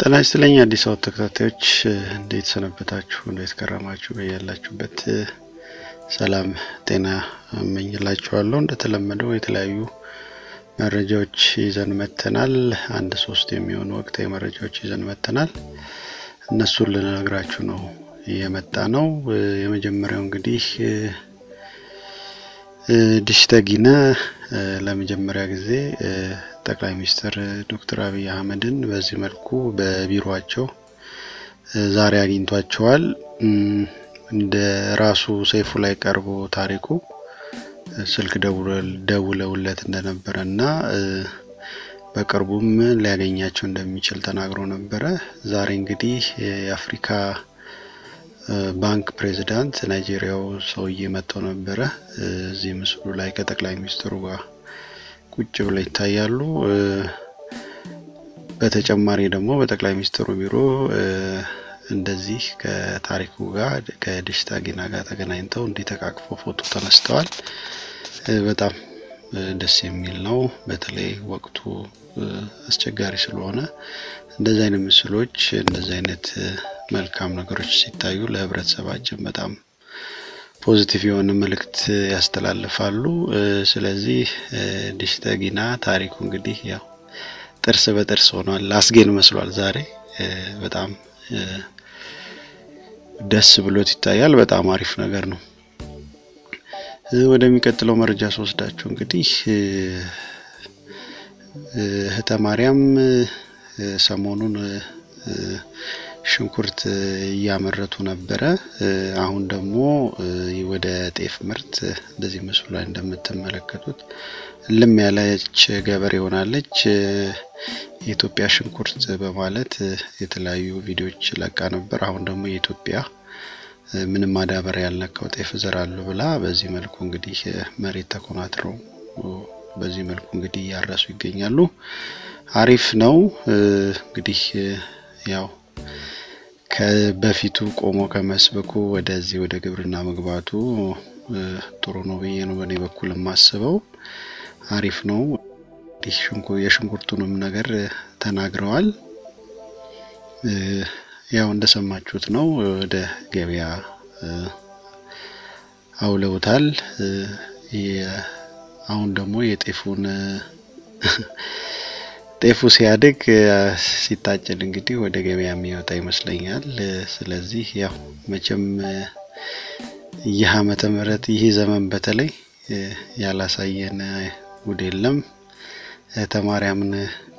ጤና ይስጥልኝ አዲስ አበባ ተከታታዮች እንዴት ሰነበታችሁ? እንዴት ከረማችሁ? በያላችሁበት ሰላም ጤና እመኝላችኋለሁ። እንደተለመደው የተለያዩ መረጃዎች ይዘን መጥተናል። አንድ ሶስት የሚሆኑ ወቅታዊ መረጃዎች ይዘን መጥተናል። እነሱን ልነግራችሁ ነው የመጣ ነው። የመጀመሪያው እንግዲህ ዲሽተጊነ ለመጀመሪያ ጊዜ ጠቅላይ ሚኒስትር ዶክተር አብይ አህመድን በዚህ መልኩ በቢሮቸው ዛሬ አግኝቷቸዋል። እንደ ራሱ ሰይፉ ላይ ቀርቦ ታሪኩ ስልክ ደውለውለት እንደነበረ እና በቅርቡም ሊያገኛቸው እንደሚችል ተናግሮ ነበረ። ዛሬ እንግዲህ የአፍሪካ ባንክ ፕሬዚዳንት ናይጄሪያው ሰውዬ መጥተው ነበረ። እዚህ ምስሉ ላይ ከጠቅላይ ሚኒስትሩ ጋር ቁጭ ብለው ይታያሉ። በተጨማሪ ደግሞ በጠቅላይ ሚኒስትሩ ቢሮ እንደዚህ ከታሪኩ ጋር ከዲሽታጊና ጋር ተገናኝተው እንዲህ ተቃቅፈው ፎቶ ተነስተዋል። በጣም ደስ የሚል ነው። በተለይ ወቅቱ አስቸጋሪ ስለሆነ እንደዚህ አይነት ምስሎች እንደዚህ አይነት መልካም ነገሮች ሲታዩ ለሕብረተሰባችን በጣም ፖዚቲቭ የሆነ መልእክት ያስተላልፋሉ። ስለዚህ ዲሽተጊና ታሪኩ እንግዲህ ያው ጥርስ በጥርስ ሆኗል። አስጌን መስሏል። ዛሬ በጣም ደስ ብሎት ይታያል። በጣም አሪፍ ነገር ነው። ወደሚቀጥለው መረጃ ስወስዳችሁ እንግዲህ እህተ ማርያም ሰሞኑን ሽንኩርት እያመረቱ ነበረ። አሁን ደግሞ ወደ ጤፍ ምርት እንደዚህ ምስሉ ላይ እንደምትመለከቱት ልም ያለች ገበሬ ሆናለች። የኢትዮጵያ ሽንኩርት በማለት የተለያዩ ቪዲዮዎች ለቃ ነበር። አሁን ደግሞ የኢትዮጵያ ምንም ማዳበሪያ ያልነካው ጤፍ እዘራለሁ ብላ በዚህ መልኩ እንግዲህ መሬት ተኮናትረው በዚህ መልኩ እንግዲህ እያረሱ ይገኛሉ። አሪፍ ነው እንግዲህ ያው ከበፊቱ ቆሞ ከመስበኩ ወደዚህ ወደ ግብርና መግባቱ ጥሩ ነው ብዬ ነው በእኔ በኩል የማስበው። አሪፍ ነው። የሽንኩርቱንም ነገር ተናግረዋል። ያው እንደሰማችሁት ነው። ወደ ገበያ አውለውታል። አሁን ደግሞ የጤፉን ጤፉ ሲያድግ ሲታጨድ እንግዲህ ወደ ገበያ የሚወጣ ይመስለኛል። ስለዚህ ያው መቼም ይህ ዓመተ ምህረት ይህ ዘመን በተለይ ያላሳየን ጉድ የለም። እህተ ማርያምን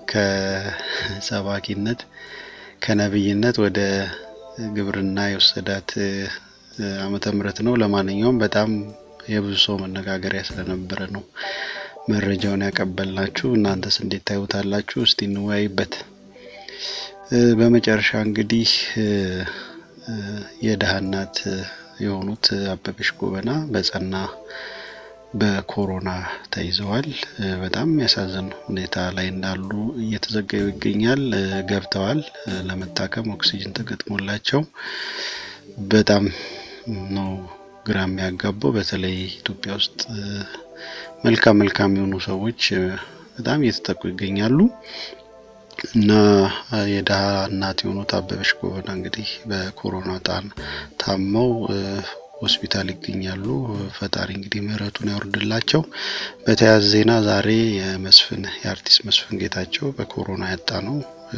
ከሰባኪነት ከነብይነት ወደ ግብርና የወሰዳት ዓመተ ምህረት ነው። ለማንኛውም በጣም የብዙ ሰው መነጋገሪያ ስለነበረ ነው መረጃውን ያቀበልናችሁ። እናንተስ እንዴት ታዩታላችሁ? እስቲ እንወያይበት። በመጨረሻ እንግዲህ የድሃ እናት የሆኑት አበበች ጎበና በጸና በኮሮና ተይዘዋል። በጣም የሚያሳዝን ሁኔታ ላይ እንዳሉ እየተዘገቡ ይገኛል። ገብተዋል ለመታከም ኦክሲጅን ተገጥሞላቸው በጣም ነው ግራ የሚያጋባው። በተለይ ኢትዮጵያ ውስጥ መልካም መልካም የሆኑ ሰዎች በጣም እየተጠቁ ይገኛሉ እና የድሃ እናት የሆኑት አበበች ጎበና እንግዲህ በኮሮና ጣን ታመው ሆስፒታል ይገኛሉ። ፈጣሪ እንግዲህ ምሕረቱን ያወርድላቸው። በተያያዘ ዜና ዛሬ የመስፍን የአርቲስት መስፍን ጌታቸው በኮሮና ያጣ ነው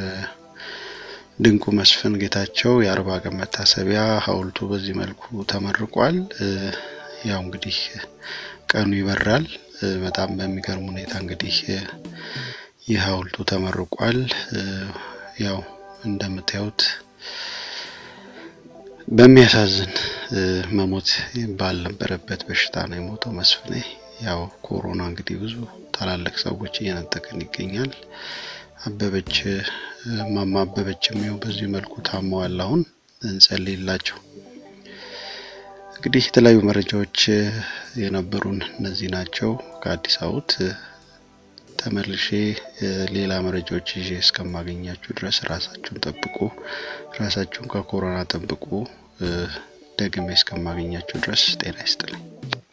ድንቁ መስፍን ጌታቸው የአርባ ቀን መታሰቢያ ሐውልቱ በዚህ መልኩ ተመርቋል። ያው እንግዲህ ቀኑ ይበራል። በጣም በሚገርም ሁኔታ እንግዲህ ይህ ሐውልቱ ተመርቋል። ያው እንደምታዩት በሚያሳዝን መሞት ባልነበረበት በሽታ ነው የሞተው መስፍኔ። ያው ኮሮና እንግዲህ ብዙ ታላላቅ ሰዎች እየነጠቀን ይገኛል። አበበች ማማ አበበችም ይኸው በዚህ መልኩ ታመዋል። አሁን እንጸልይላቸው። እንግዲህ የተለያዩ መረጃዎች የነበሩን እነዚህ ናቸው። ከአዲስ አበባ ተመልሼ ሌላ መረጃዎች ይዤ እስከማገኛችሁ ድረስ ራሳችሁን ጠብቁ፣ ራሳችሁን ከኮሮና ጠብቁ። ደግሜ እስከማገኛችሁ ድረስ ጤና ይስጥልኝ።